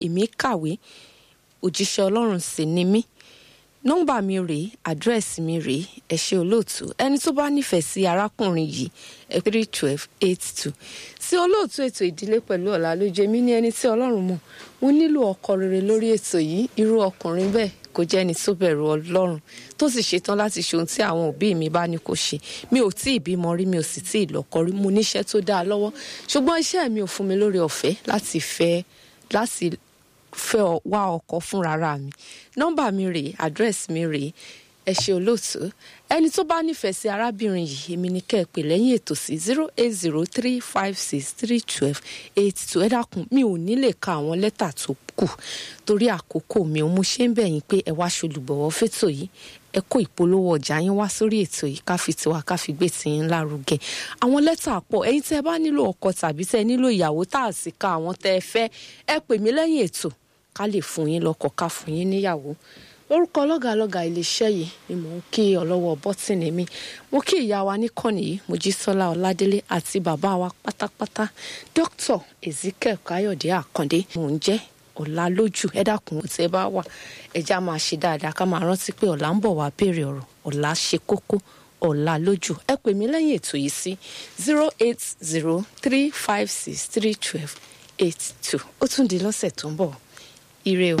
èmi kàwé òjíṣẹ́ ọlọ́run sì ni mí nọ́mbà mi rèé àdírẹ́sì mi rèé ẹ ṣé olóòtú ẹni tó bá nífẹ̀ẹ́ sí arákùnrin yìí ẹ three twelve eight two sí olóòtú ètò ìdílé pẹ̀lú ọ̀la lójú èmi ní ẹni tí ọlọ́run mọ̀ mo nílò ọkọ rere lórí ètò yìí irú ọkùnrin bẹ́ẹ̀ kò jẹ́ ẹni tó bẹ̀rù ọlọ́run tó sì ṣetán láti ṣe ohun tí àwọn òbí mi bá ní kó ṣe mi ò tí ì bímọ rí mi ò sì tí ì lọ́kọ rí mo níṣẹ́ tó dáa lọ́wọ́ ṣùgbọ́n iṣẹ́ mi ò fún mi lórí ọ̀fẹ́ láti fẹ́ láti fẹ́ wá ọkọ fúnra mi nọ́mbà mi rèé àdírẹ́sì mi rèé ẹ ṣé olóòtú ẹni tó bá nífẹ̀ẹ́ sí arábìnrin yìí èmi ni kẹ́ ẹ pè lẹ́yìn ètò sí zero eight zero three five six three twelve eight two ẹ dákun mi ò ní lè ka àwọn lẹ́tà tó kù torí àkókò mi ò mú ṣe ń bẹ̀ yín pé ẹ wá ṣolùbọ̀wọ́ fétò yìí ẹ kó ìpolówó ọjà yín wá sórí ètò yìí ká fi tiwa ká fi gbé tiyín lárugẹ àwọn lẹ́tà pọ̀ ẹ̀yin tẹ́ ẹ bá nílò ọkọ tàbí tẹ́ ẹ nílò ìyàwó tá a sì ka àwọn tẹ́ ẹ fẹ́ ẹ pè mí lẹ́yìn ètò ká lè fún yín lọ́kọ ká fún yín níyàwó lórúkọ lọ́gàlọ́gà iléeṣẹ́ yìí ni mò ń kí ọlọ́wọ́ bọ́tìnì mi mo kí ìyá wa níkànnì yìí mojísọ́lá ọládélé àti bàbá wa pátápátá dr ezekiel káyọ̀dé àkàndé mò ń jẹ́ ọ̀la lójú ẹ dákun tẹ́ bá wà ẹja máa ṣe dáadáa ká máa rántí pé ọ̀la ń bọ̀ wá béèrè ọ̀rọ̀ ọ̀la ṣe kókó ọ̀la lójú ẹ pè mí lẹ́yìn ètò yìí sí zero eight zero three five six three twelve eight two ó tún di lọ́sẹ̀ tó ń bọ̀ ire o.